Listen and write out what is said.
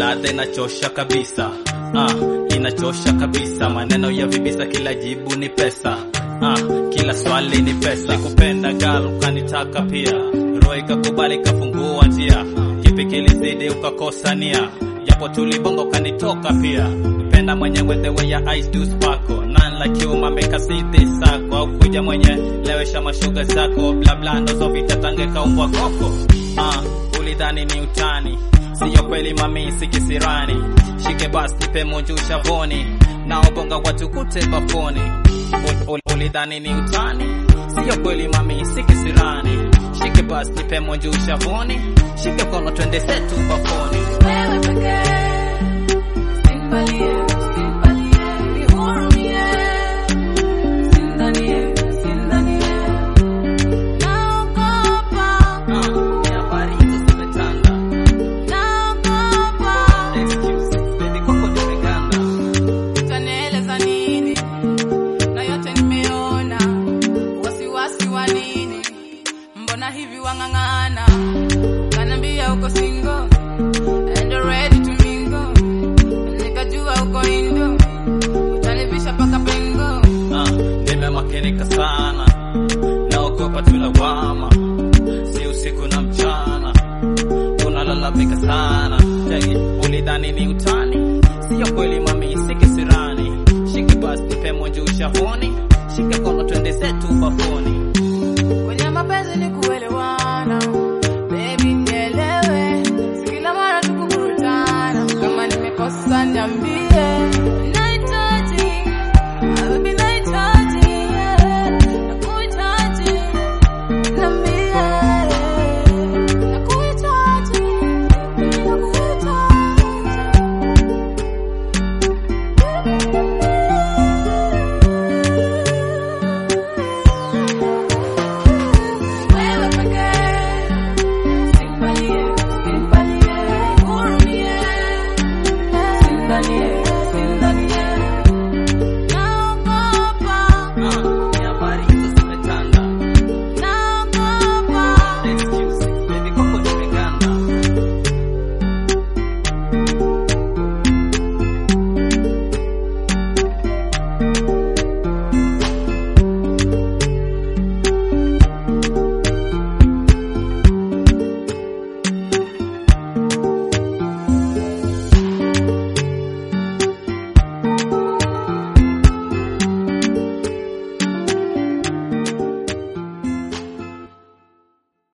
ladha inachosha kabisa ah, inachosha kabisa maneno ya vibisa kila jibu ni pesa ah, kila swali ni pesa kupenda gal ukanitaka pia roho ikakubali kafungua njia kipi kilizidi ukakosa nia japo tulibonga ukanitoka pia penda mwenyewe the way your eyes do sparkle none like you mameka siti sako au kuja mwenye lewesha mashuga zako bla bla ndozo vitatange kaumbwa koko ah, ulidhani ni utani siyo kweli mami sikisirani shike basi nipe munju shavoni naobonga watu kute bafoni Ul- ul- ulidhani ni utani siyo kweli mami sikisirani shike basi nipe munju shavoni shike kono twende setu bafoni Wewe pekee, usinibanie, usinibanie, nihurumie. Usinidhanie, usinidhanie. Naogopa, Ah, ni habari hizo zimetanda naogopa. excuse baby koko tumeganda Utanieleza nini? Na yote nimeona. Wasiwasi wa nini? Mbona hivi wang'ang'ana? Kanambia uko single and ready to mingle. Nikajua uko indo. Utanivisha paka pengo. Ah, nimemakinika sana naogopa tulawama si usiku na mchana unalalamika sana Cheki, ulidhani ni utani siyo kweli mami sikisirani shike basi nipe monju shavoni shike kono twende zetu bafoni Kwenye mapenzi ni kuelewa